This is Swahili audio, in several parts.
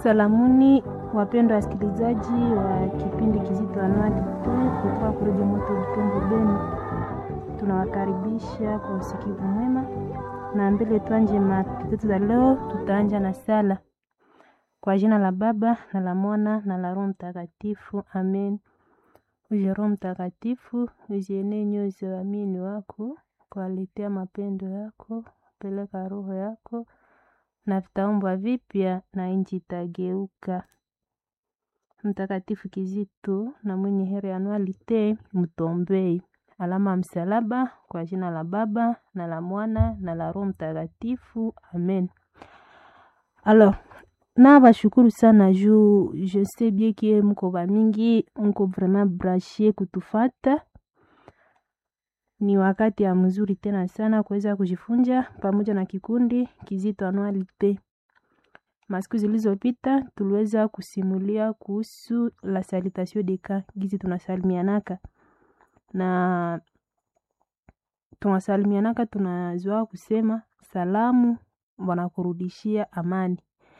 Salamuni wapendwa wasikilizaji wa kipindi kizito anuali kutoka kuredio moto Butembo Beni, tunawakaribisha kwa usikivu mwema, na mbele tuanje mada zetu za leo. Tutaanja na sala kwa jina la Baba na la Mwana na la Roho Mtakatifu, amen. Uje Roho Mtakatifu, uzienee nyoyo za waamini wako, kuwaletea mapendo yako, peleka roho yako na vitaumbwa vipya na nchi itageuka. Mtakatifu Kizito na mwenye heri anualite mtombei. Alama ya msalaba kwa jina la Baba na la Mwana na la Roho Mtakatifu, amen. Alors, na bashukuru sana juu je sais bien que mko bamingi mko vraiment branché kutufata. Ni wakati ya mzuri tena sana kuweza kujifunza pamoja na kikundi Kizito Anualite. Masiku zilizopita tuliweza kusimulia kuhusu la salutation de cas, gizi tunasalimianaka na tunasalimianaka, tunazoa kusema salamu wanakurudishia amani,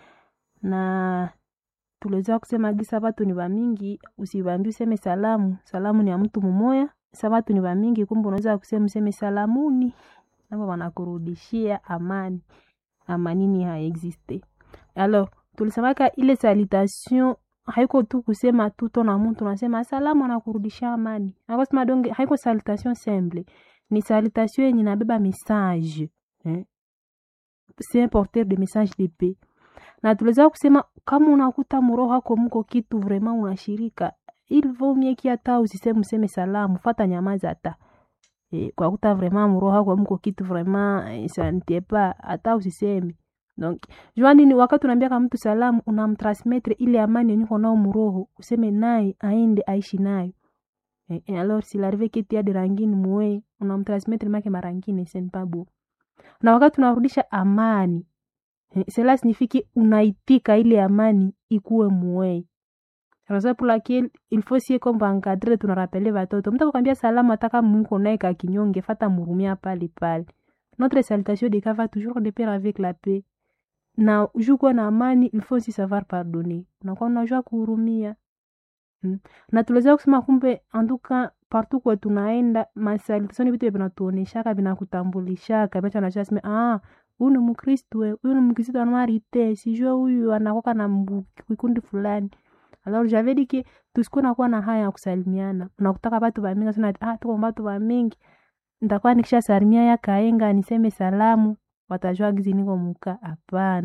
na tuliweza kusema gisa watu ni wamingi, usibambi useme salamu. Salamu ni ya mtu mmoja, sa watu ni wamingi, kumbe unaweza kusema useme salamuni, nabo wanakurudishia amani. Amanini haexiste. Alors, tulisemaka ile salutation haiko tu kusema tu tona mtu unasema asalamu anakurudishia amani. Akosema donge haiko salutation simple. Ni salutation yenye inabeba message. Eh? C'est un porteur de message de paix. Na tuliweza kusema kama unakuta mroho wako mko kitu vraiment unashirika, il vaut mieux ki hata usiseme useme salamu, fata nyamaza hata. Eh, kwa kuta vraiment mroho wako mko kitu vraiment eh, ça ne t'est pas hata usiseme. Donc, jua nini wakati unaambia kama mtu salamu unamtransmettre ile amani yenye uko nao mroho, useme naye aende aishi nayo. Eh, eh, alors s'il arrive que tu as de rangine mwe, unamtransmettre make marangine c'est pas beau. Na wakati unarudisha amani, eh, cela signifie que unaitika ile amani ikuwe mwe. Raison pour laquelle il faut sie comme encadrer tunarapele watoto. Mtu akwambia salamu ataka mko naye ka kinyonge, fata murumia pale pale. Notre salutation de cas va toujours de pair avec la paix na juu kuwa na amani il faut aussi savoir pardonner, unakuwa unajua kuhurumia hmm. Na tuliweza kusema kumbe anduka partout kwa tunaenda masalutation vitu vinatuoneshaka vinakutambulishaka vitu anajua sema ah, huyu ni Mkristo, huyu ni Mkristo anwarite, sijue huyu anakoka na kikundi fulani. Alors j'avais dit que tusikuwe nakuwa na haya ya kusalimiana, unakutaka watu wa mingi sana, ah, tuko watu wa mingi, nitakuwa nikisha salimia ya kaenga niseme salamu watajua gizi niko muka. Hapana,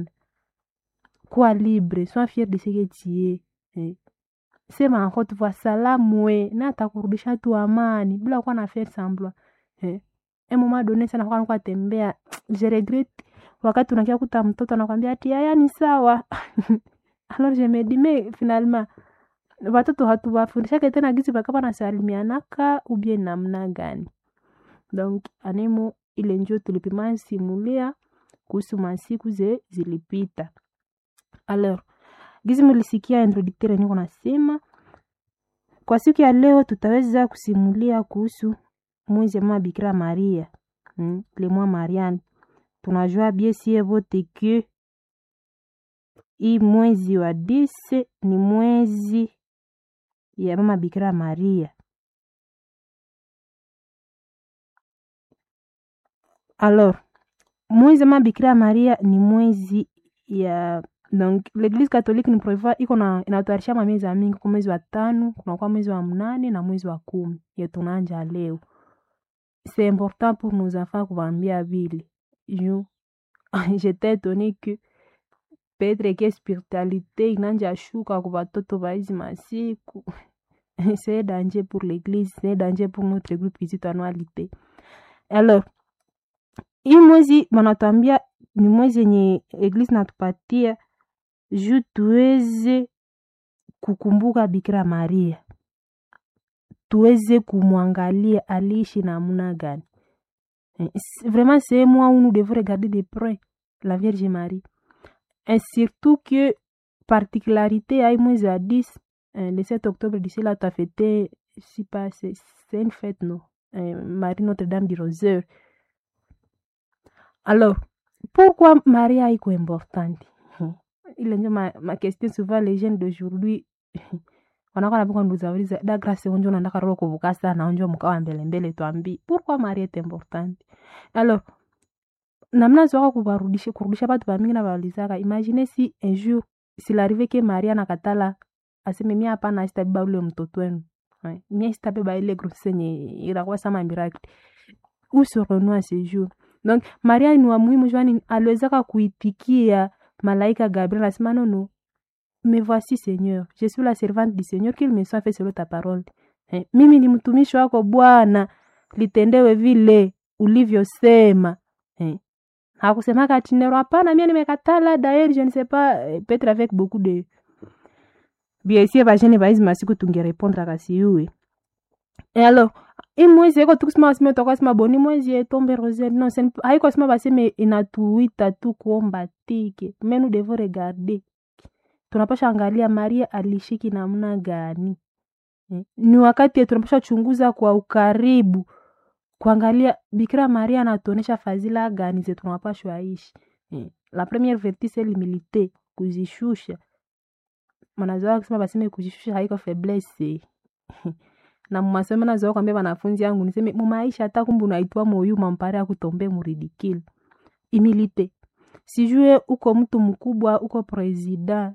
kuwa libre, sois fier de ce que tu es eh. Sema encore tu vois salamu we na atakurudisha tu amani bila kuwa na faire semblant eh. Un moment donné sana kwa kwa tembea je regrette wakati unakia kuta mtoto anakwambia ati haya ni sawa alors je me dis mais finalement watoto hatuwafundishake tena gizi bakapa nasalimianaka ubie namna gani? Donc anemo ile njo tulipima simulia kuhusu masiku ze zilipita. Alors, gizi mulisikia introducteur niko nasema kwa siku ya leo tutaweza kusimulia kuhusu mwezi mwa Bikira Maria, hmm, le mois Mariane. Tunajua bien sie vote que hii mwezi wa dise ni mwezi ya mama Bikira Maria. Alors, mwezi ma Bikira Maria ni mwezi ya donc l'Eglise catholique ni prevoit iko na inatayarisha miezi mingi, kwa mwezi wa tano, kunakuwa mwezi wa mnane na mwezi wa kumi ya tunaanja leo. C'est important pour nos enfants kuwaambia vile juu j'étais étonnée que peut-être que spiritualité inanja shuka kwa watoto wa hizi masiku c'est danger pour l'Eglise, c'est danger pour notre groupe Kizito Anualite. Alors hii mwezi wanatuambia ni mwezi yenye eglise natupatia juu tuweze kukumbuka Bikira Maria, tuweze kumwangalia aliishi namna gani. Vraiment c'est moi où nous devons regarder de près la Vierge Marie et surtout que particularité ya hii mwezi wa 10 le 7 octobre d'ici là tu as fêté si pas c'est une fête non Marie Notre-Dame du Rosaire Alors, pourquoi Maria iko importante? ile njo ma, ma question souvent les jeunes d'aujourd'hui wanakuwa napika nduzauliza da grâce onjo unataka roho kuvuka sana onjo mkawa mbele mbele twambi pourquoi mari est importante alors namna zoka kuvarudisha kurudisha batu bamingi na baulizaka imagine si un jour s'il arrive que maria nakatala aseme mia hapana sitabeba ule mtoto wenu Ouais. mie sitabeba ile grossesse yenye inakuwa sama miracle où serons-nous à ce jour donc maria ni wa muhimu jwani aliwezaka kuitikia malaika gabriel asema nono me voici seigneur je suis la servante du seigneur qu'il me soit fait selon ta parole eh, mimi ni mtumishi wako bwana litendewe vile ulivyosema eh. hakusemaka ati nero hapana mie nimekatala daer je ne sais pas eh, peut-être avec beaucoup de biesie bajene baizi masiku tungerepondra siyuwe e alors imwezi eko tukusema baseme twakasema boni mwezi etombe rosel non sen, haiko sema baseme inatuita tu kuomba tike mais nous devons regarder tunapasha angalia maria alishiki namna gani eh? ni wakati tunapasha chunguza kwa ukaribu kuangalia bikira maria anatuonesha fadhila gani ze tunapashwa ishi eh? la première vertu c'est l'humilité kuzishusha manazoa kusema baseme kujishusha haiko faiblesse na mumasomo nazoa kwambia wanafunzi yangu niseme mumaisha hata kumbe unaitwa moyu mampare akutombe muridikile humilité sijue uko mtu mkubwa uko president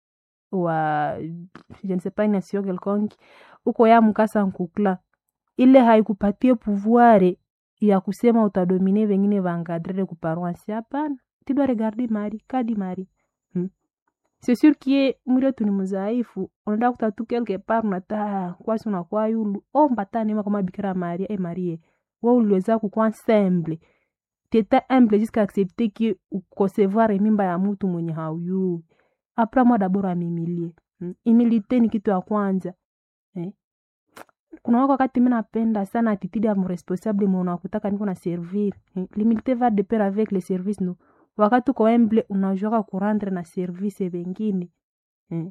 wa je ne sais pas nation quelconque uko ya mkasa nkukla ile haikupatie pouvoire ya kusema utadomine vengine vangadrere kuparoansi hapana tidwa regarde mari kadi mari hmm. c'est sûr kie mwili wetu ni mzaifu unaenda kuta tu quelque part unata kwasi unakuwa yulu omba ta neema kama bikira maria e marie we uliweza kukwa semble teta humble jusqu'à accepter que ukosevoir mimba ya mtu mwenye hauyuu apres moi d'abord amimilie hmm. imilite ni kitu ya kwanza eh? kuna wako wakati mi napenda sana attitude ya mresponsable mwe unakutaka niko na servir eh? l'humilité va de pair avec le service no wakati uko humble unajuaka kurendre na service vengine eh?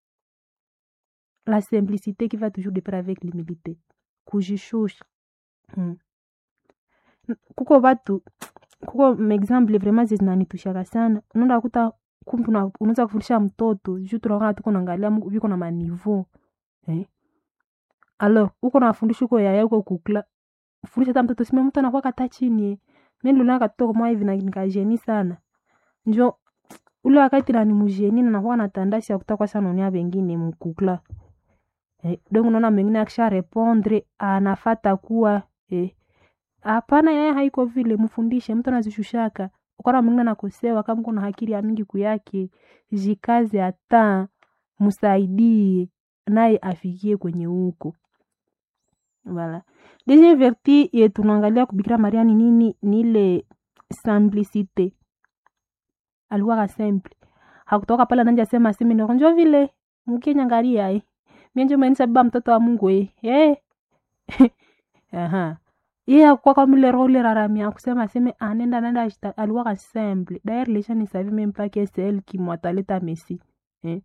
la simplicité qui va toujours de pair avec l'humilité kujishusha hmm. kuko batu kuko maexample vraiment zinanitushaka sana unaenda kuta kumbe unaweza kufundisha mtoto juu tunakaa tuko naangalia viko na maniveau eh? alors uko nafundisha uko yaya uko kukla fundisha hata mtoto sima mtu anakuwa kata chini eh. mi nilionaka katoto kama hivi na nikajeni sana njo ule wakati na ni mjeni na nakuwa na tandasi ya kutaka sana unia wengine mkukla eh, donc unaona mwingine akisha repondre anafata kuwa eh, hapana yeye haiko vile mfundishe mtu anazishushaka ukana mwingine anakosewa kama kuna hakiri ya mingi kuyake jikaze hata msaidie naye afikie kwenye huko voilà deuxième vertu ye tunaangalia kubikira maria ni nini ni ile simplicité alikuwaka simple hakutoka pale nanja sema aseme njo vile mkenyangalia eh mienjo menisa baba mtoto wa mungu eh eh aha iye akuwa kamile role raramia kusema aseme anenda nenda aliwaka simple d'ailleurs les gens ne savaient même pas que c'est elle qui mwataleta messi eh?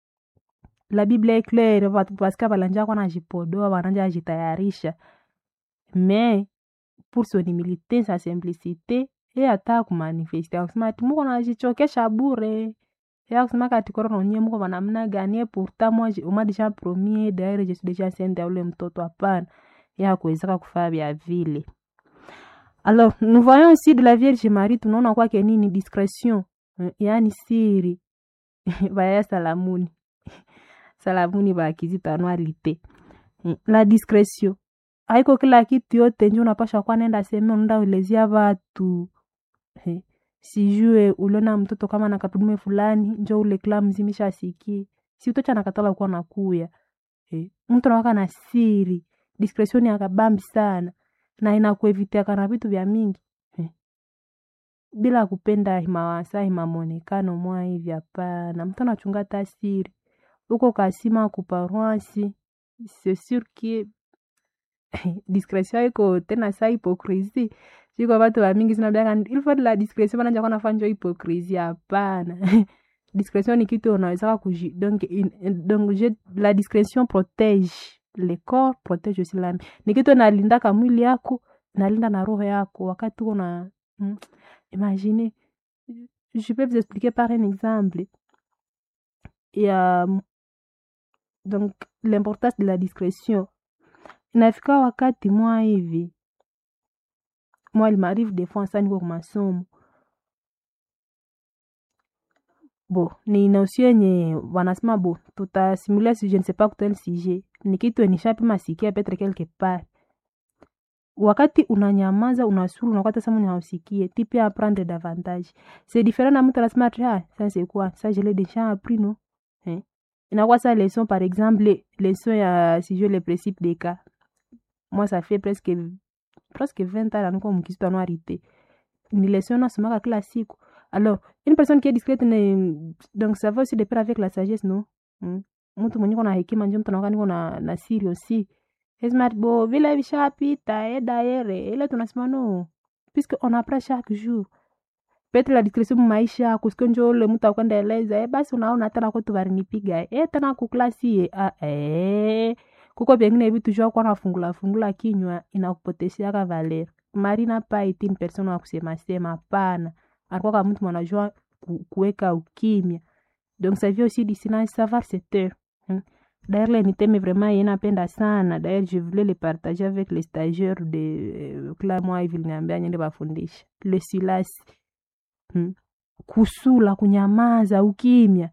la bible est claire parce que balanja kwa najipodoa bananja ajitayarisha mais pour son humilité sa simplicité ye ata kumanifeste akusema ati muko najichokesha bure ye akusema kati koro nye muko banamna gani ye pourtant moi uma déjà promis d'ailleurs je suis déjà enceinte ya ule mtoto hapana ye hakuwezeka kufaa vya vile alors nous voyons aussi de la vierge marie tunaona kwake nini discrétion yaani siri baya salamuni salamuni bakizitanwalite la discrétion haiko kila kitu yote njo unapasha kuwa nenda seme unaenda ulezia watu sijue uliona mtoto kama na kapudume fulani njo ule kila mzimisha asikie si utocha nakatala kuwa nakuya mtu nawaka na siri discretion yakabambi sana na inakuevitiaka na vitu vya mingi eh. bila kupenda himawasa himamonekano mwa hivi hapana mtu anachunga tasiri uko kasima kuparoisi c'est sûr que discretion iko tena sa hypocrisie siko batu bamingi sinabiaka il faut de la discretion bananja kwa nafanjo hypocrisie hapana discretion ni kitu unawezaka kuji donc, in, donc je, la discretion protège le corps protège aussi l'âme ni kitu nalindaka mwili yako nalinda na roho yako wakati uko na hmm, imagine je peux vous expliquer par un exemple ya donc l'importance de la discrétion inafika wakati mwa hivi mwa limarive des fois sa niko kumasomo bo ni nosio yenye wanasema bo tutasimulia si je ne sais pas kutel sujet ni kitu nishapima sikia petre quelque part wakati unanyamaza unasuru unakwata sama unausikie ti pia apprendre davantage c'est différent na mtu anasema ati ah ça c'est quoi ça je l'ai déjà appris non eh? inakuwa sa leçon par exemple leçon ya sujet le principe des cas moi ça fait presque presque 20 ans naniko mkisitu anuarité ni leçon nasomaka kila siku alors une personne qui est discrète ne, donc ça va aussi de pair avec la sagesse non hmm? mtu mwenye kona hekima njo mtu anakuwa niko na, na siri aussi smart bo vile vishapita e daere ile tunasema no puisque on apprend chaque jour peut la discrétion maisha kusike njo ule mtu akwenda eleza e basi unaona tena kwetu varinipiga e tena kuklasi e a e kuko vyengine vitu jua kwa nafungula fungula kinywa inakupotesheaka valer marina pa itini persona wa kusema sema pana alikuwa kama mtu mwanajua ku, kuweka ukimya donc ça vient aussi du silence savoir se taire hein? D'ailleurs, les thème vraiment il napenda sana. D'ailleurs, je voulais le partager avec les stagiaires de uh, kila mwa hivi liniambia nyende bafundisha. Le silence. Hmm. Kusula, kunyamaza, ukimya.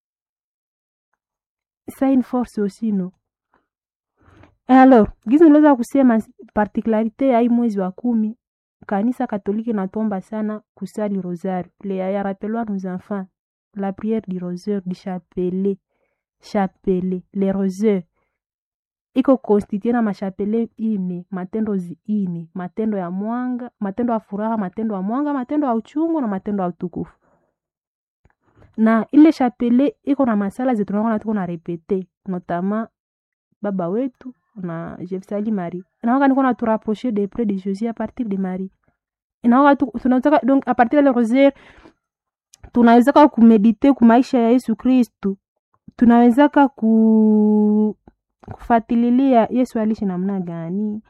Ça une force aussi no. Alors, gizi niliweza kusema particularité ya hii mwezi wa kumi kanisa katoliki natomba sana kusali rosaire. Le ya rappelwa nos enfants la prière du rosaire du chapelet chapele le roseur iko konstitue na mashapele ine matendo ine matendo ya mwanga matendo ya furaha matendo ya mwanga matendo ya uchungu na matendo ya utukufu na ile chapele iko na masala zetu naona tuko na repete notama baba wetu na jefsali marie inaoka niko na turapprocher de près de jésus à partir de marie inaoka tunataka donc à partir de le rosaire tunawezaka kumedite kumaisha ya yesu kristu tunawezaka ku kufatililia yesu alishi namna gani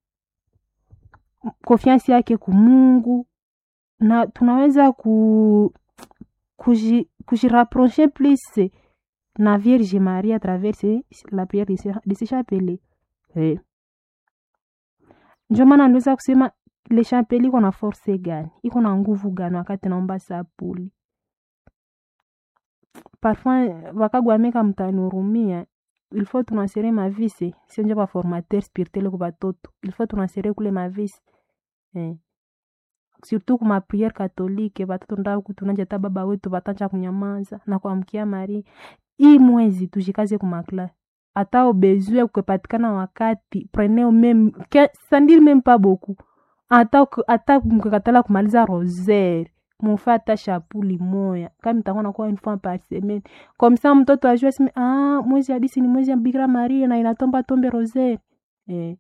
konfiansi yake kumungu na tunaweza ku kujirapproche plus na vierge marie à travers la prière de ce chapelet eh. njo maana niweza kusema le chapelet iko na force gani iko na nguvu gani wakati naomba sapuli parfois vakagwameka mtanihurumia ilfo tunasere mavisi sionje baformateur spirituel ku batoto ilfo tunasere kule mavisi eh. surtout kuma priere katolike batoto ndaku tunanja ta baba wetu batanja kunyamaza na kuamkia mari hii mwezi tujikaze kumakla hata obezue kukepatikana wakati preneo meme sandili meme pa boku hata hata mkekatala kumaliza rosaire mufe hata shapuli moya kama itakuwa nakuwa une fois par semaine comme ça mtoto ajue sime ah mwezi hadisi ni mwezi ya bikira maria na inatomba tombe rosaire eh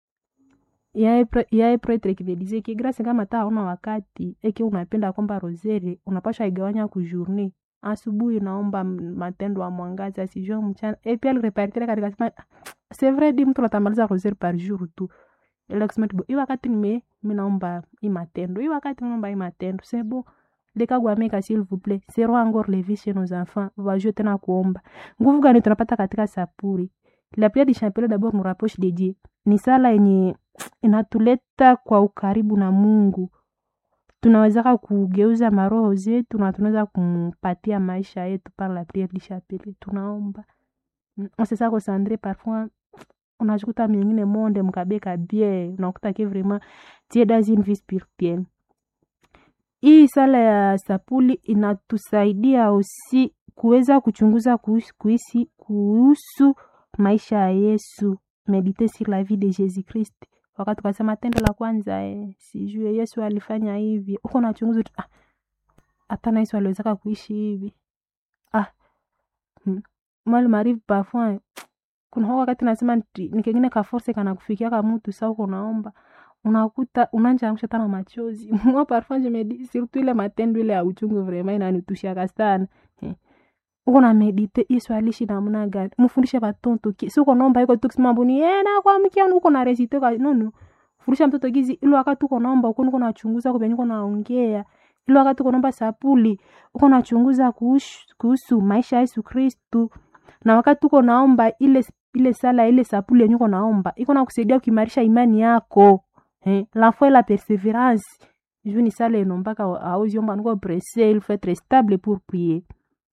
yaye pretre kivedise ki grâce kama ta hauna wakati eke unapenda kwamba rosere unapasha igawanya ku journée asubuhi unaomba matendo ya mwangaza sijue mchana et puis alirepartire katika sema c'est vrai di mtu natamaliza rosere par jour tu ile kusema tibo hii wakati nime mimi naomba hii matendo hii wakati naomba hii matendo c'est bon lekagwameka s'il vous plaît sero encore levi chez nos enfants wajue tena kuomba nguvu gani tunapata katika sapuri la prière du chapelet d'abord nous rapproche de Dieu ni sala yenye inatuleta kwa ukaribu na Mungu tunawezaka kugeuza maroho zetu na tunaweza kumpatia maisha yetu par la prière du chapelet tunaomba on se ça concentrer parfois unajikuta mingine monde mkabeka bien unakuta ke vraiment tie dans une vie spirituelle hii sala ya sapuli inatusaidia osi kuweza kuchunguza kuhusu, kuhusu maisha ya yesu medite sur la vie de jésus christ wakati ukasema tendo la kwanza eh, sijue yesu alifanya hivi uko nachunguza ah, hata na yesu aliwezaka kuishi hivi ah hmm. mal marive parfois kuna wakati nasema nikengine kaforse kana kufikia ka mtu sa uko naomba unakuta unanjaamsha tana machozi moi parfois je me dis surtout ile matendo ile ya uchungu vraiment inanitushiaka sana eh. uko na medite yesu alishi namna gani mfundishe batoto si uko naomba iko tu kusema mbuni eh na kwa mkia uko na resite kwa no no fundisha mtoto gizi ile wakati uko naomba uko uko nachunguza kwa uko naongea ile wakati uko naomba sapuli uko nachunguza kuhusu, kuhusu maisha ya Yesu Kristu na wakati uko naomba ile ile sala ile sapuli yenye uko naomba iko na kusaidia kuimarisha imani yako eh, la foi la perseverance juu ni sala enombaka auzi omba niko presse il faut être stable pour prier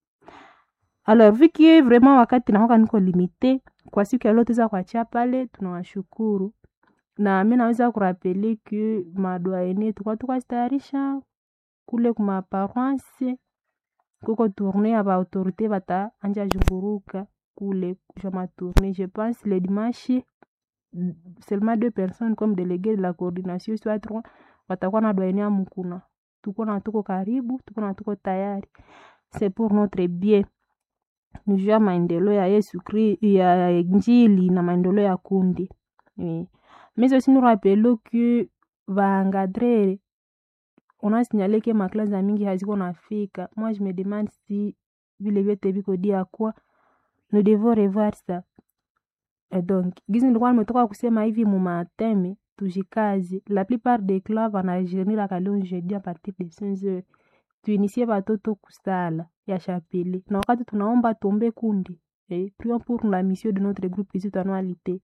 alors vu que vraiment wakati naoka niko limite kwa siku ya leo tuweza kuachia pale tunawashukuru na mi naweza kurapele ke madwaene tukwa tukazitayarisha kule kuma paroisse kuko tourne ya baautorité bata anja zunguruka kule ja matourne je pense le dimanche seulement deux personnes comme délégué de la coordination soit trois watakuwa na dwaene ya mukuna tuko na tuko karibu tuko na tuko tayari c'est pour notre bien nijua maendeleo ya yesu kri ya injili na maendeleo ya kundi oui. mais aussi nous rappelons que vaengadrere on a signalé que maklase za mingi haziko nafika moi je me demande si vile vyote viko dia quoi nous devons revoir ça Et donc gizi nilikuwa nimetoka kusema hivi mumateme tujikaze la plupart des clubs wanajeniraka leo jeudi a partir de 5 heures tuinisie batoto kusala ya chapele na wakati tunaomba tombe kundi eh, prions pour la mission de notre groupe ici annualité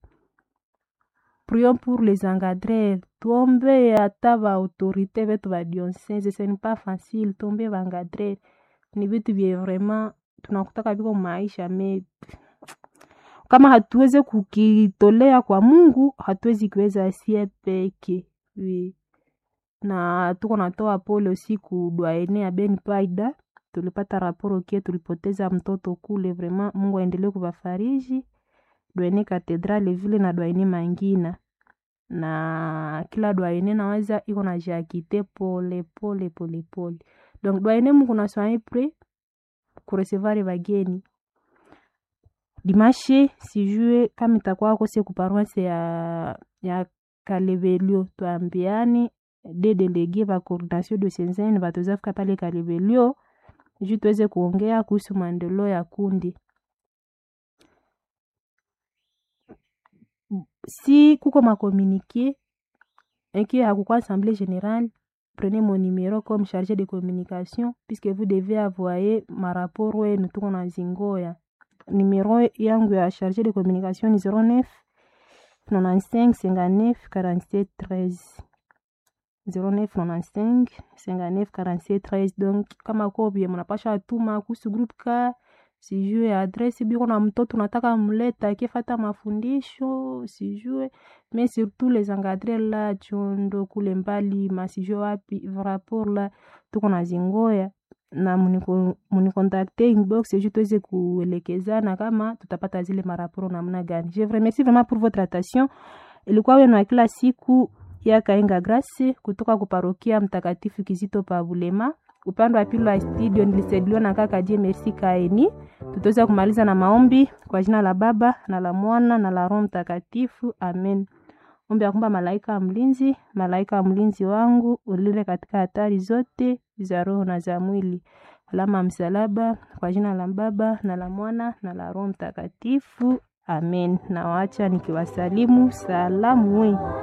prions pour les encadreurs tuombe hata baautorité vetu badionsese ce n'est pas facile tuombe baencadreur ni vitu vye vraiment tunakutaka viko maisha me kama hatuweze kukitolea kwa mungu hatuwezi kiweza sie peke oui. na tuko natoa pole usiku dwaene ya ben paida tulipata raporo kie tulipoteza mtoto kule vraiment mungu aendelee kuvafariji dwaene katedrale vile na dwaene mangina na kila dwaene naweza iko na jakite pole pole pole pole donc dwaene mungu naswai pre kuresevare bageni dimashe sijue kama itakuwa kose kuparoise ya ya kalebelio twambiani de delege va coordination de senzeni bataweza fika pale kalebelio juu tuweze kuongea kuhusu maendeleo ya kundi si kuko makomunike eki hakukwa assemblée générale prenez mon numéro comme chargé de communication puisque vous devez avoyer marapport wenu tuko na zingoya numéro yangu ya chargé de communication ni 09 95 59 47 13 09 95 59 47 13 donc kama kobie mnapasha atuma kuhusu group ka sijue adresi biko na mtoto unataka mleta akifata mafundisho sijue mais surtout les encadrés la chondo kule mbali masijue wapi rapport la tuko na zingoya na munikontakte inbox ju tuweze kuelekezana kama tutapata zile maraporo namna gani je vous remercie vraiment pour votre attention ilikuwa wenu wa kila siku ya kaenga grace kutoka kuparokia mtakatifu kizito pa bulema upande wa pili wa studio nilisaidiwa na kaka je merci kaeni tutaweza kumaliza na maombi kwa jina la baba na la mwana na la roho mtakatifu amen ombi ya kwamba malaika wa mlinzi malaika wa mlinzi wangu ulile katika hatari zote za roho na za mwili alama ya msalaba kwa jina la baba na la mwana na la roho mtakatifu amen nawaacha nikiwasalimu salamu